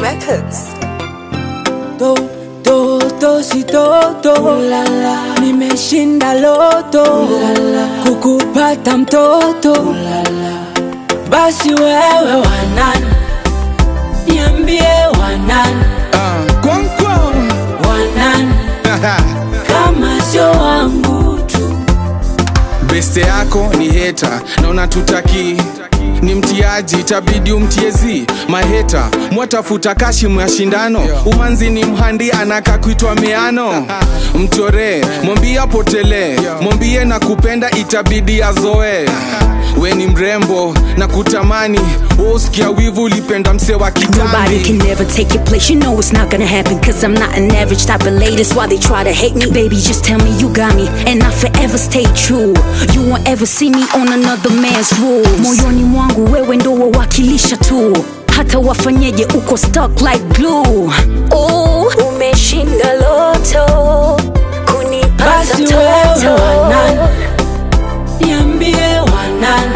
Records. to to to si toto nimeshinda loto kukupata mtoto basi wewe wanani niambie wanani Ah, Kwankwa. wanani kama sio wangu tu beste yako ni heta na unatutaki ni mtiaji itabidi umtiezi maheta mwatafuta kashimu ya shindano umanzi ni mhandi anaka kuitwa meano mchoree mwambie apotelee mwambie na kupenda itabidi azoe we ni mrembo na kutamani uskia wivu ulipenda mse wa Nobody can kitambi never take your place. You know it's not gonna happen. Cause I'm not an average type of lady. That's why they try to hate me. Baby, just tell me you got me. And I forever stay true. You won't ever see me on another man's rules. Moyoni mwangu wewe ndo wawakilisha tu. Hata wafanyeje uko stuck like glue. Oh, umeshinda loto. Kunipata basi wewe wanani niambie wanani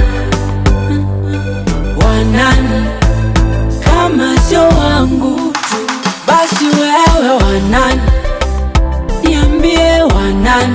wanani kama sio wangu tu basi wewe wanani niambie wanani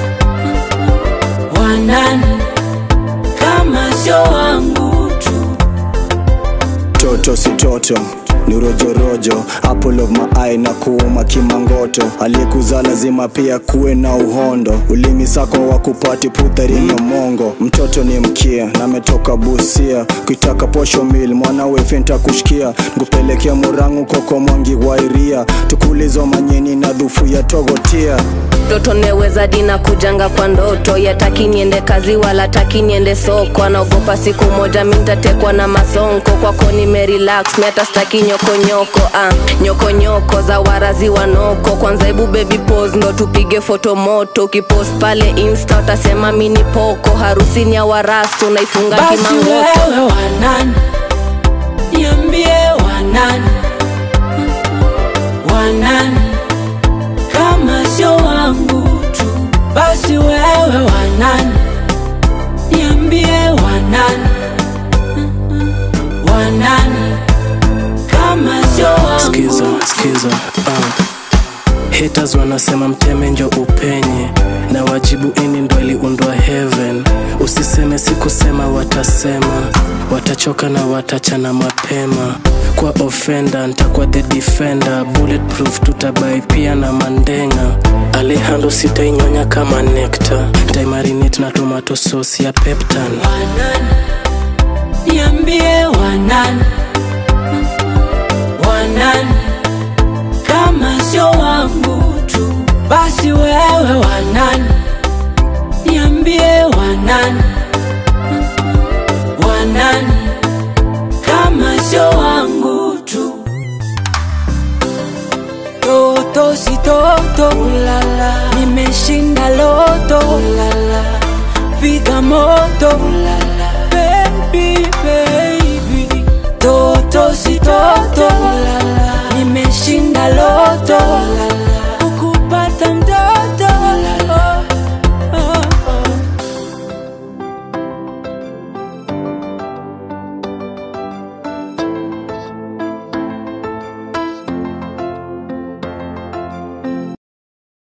wanani kama sio wangu tu toto si toto ni rojorojo apple of my eye na kuuma kimangoto aliyekuzaa lazima pia kuwe na uhondo ulimi sako wa kupati putharini mongo mtoto ni mkia nametoka busia kuitaka posho mil mwanawe fenta kushikia nkupelekea murangu koko mwangi wairia tukulizo manyeni na dhufu ya togotia mtoto neweza dina kujanga kwa ndoto yataki niende kazi wala taki niende soko anaogopa siku moja mintatekwa na masonko kwako nimerelax miata staki nyokonyoko ah, nyokonyoko za warazi wanoko kwanza hebu baby pose ndo tupige foto moto ukipost pale insta utasema mini poko harusi ni ya warasto naifunga basi kimangoto wewe wanani niambie wanani wanani kama sio wangu tu basi wewe wanani niambie wanani wanani kama sio wangu skiza skiza uh. haters wanasema mteme njo upenye na wajibu ini ndo iliundwa heaven usiseme sikusema watasema watachoka na watachana mapema kwa ofenda ntakuwa the defender bulletproof tutabai pia na mandenga alehando sitainyonya kama nekta ntaimarinate na tomato sauce ya peptan wanani niambie wanani wanani kama sio wangu tu basi wewe wanani niambie wanani wanani kama sio wangu tu toto si toto Ulala. nimeshinda loto Ulala. piga moto Ulala. baby baby toto si toto Ulala. nimeshinda loto